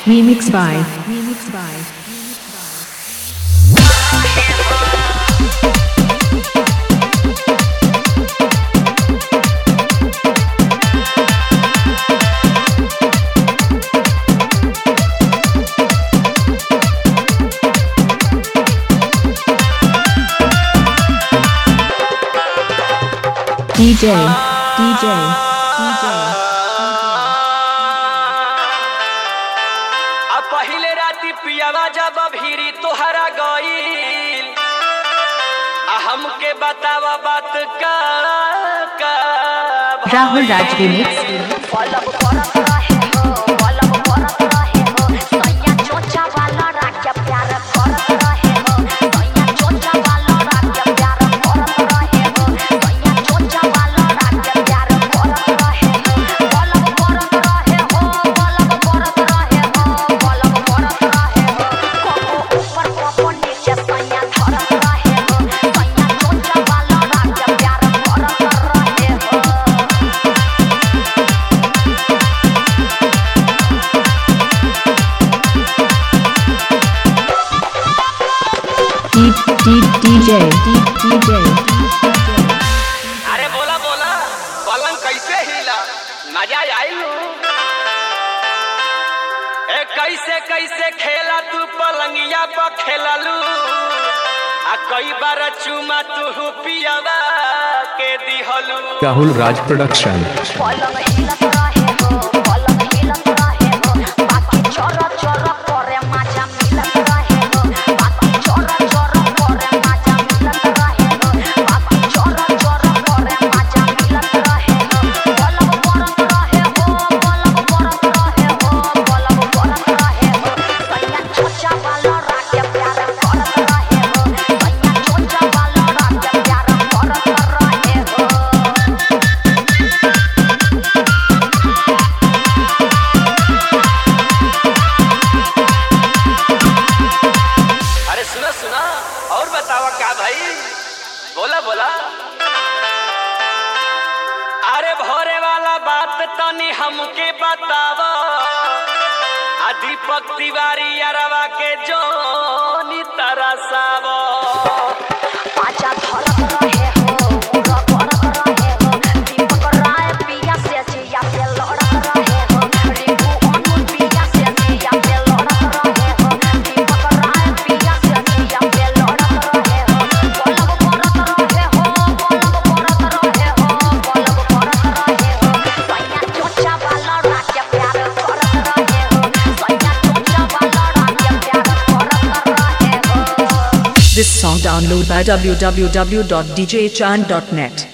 Remix by. Remix by. DJ. DJ. DJ. आ पहिले राती पियावा जब भीरी तोहरा गईल आ हमके बतावा बात का का Rahul Raj Remix. पलक परत रहे हो पलक परत रहे हो सैया चोचा वाला राख्या प्यार करत रहे हो सैया चोचा वाला राख्या प्यार करत रहे हो सैया चोचा वाला राख्या प्यार करत रहे हो पलक परत रहे हो पलक परत रहे हो पलक परत रहे हो कबो ऊपर कबो नीचे सैया धरत रहे हो सैया चोचा वाला राख्या प्यार करत रहे हो D D DJ. D DJ. अरे बोला बोला पलंग कैसे हिला मजा आई ए कैसे कैसे खेला तू पलंगिया पर खेललू आ कई बार चुमा तू पियावा के दिहलू Rahul Raj Production. पलंग हिलत रहे हो पलंग हिलत रहे हो बाकी चोर चोर करे मजा मिलत रहे हो बाकी चोर चोर करे मजा मिलत रहे हो बाकी चोर चोर करे मजा मिलत रहे हो पलंग परत रहे हो पलंग परत रहे हो पलंग परत रहे हो सैया चोचा वाला राखे प्यार करत रहे हो सैया चोचा वाला राखे प्यार करत रहे हो अरे सुना सुना और बतावा क्या भाई बोला बोला अरे भोरे वाला बात तनी हमके बतावा आ दीपक तिवारी अरवा के जोनी तरसावा पाचा धरत रहे हो पूरा करत रहे हो दीपक राय पिया से जिया पे लड़त रहे हो रिंकू अनु पिया से जिया पे लड़त रहे हो दीपक राय पिया से जिया पे लड़त रहे हो पलक करत रहे हो पलक करत रहे हो पलक करत रहे हो सैया चोचा वाला राजा प्यार करत रहे हो सैया चोचा वाला राजा प्यार करत रहे हो This song download by www.djchan.net.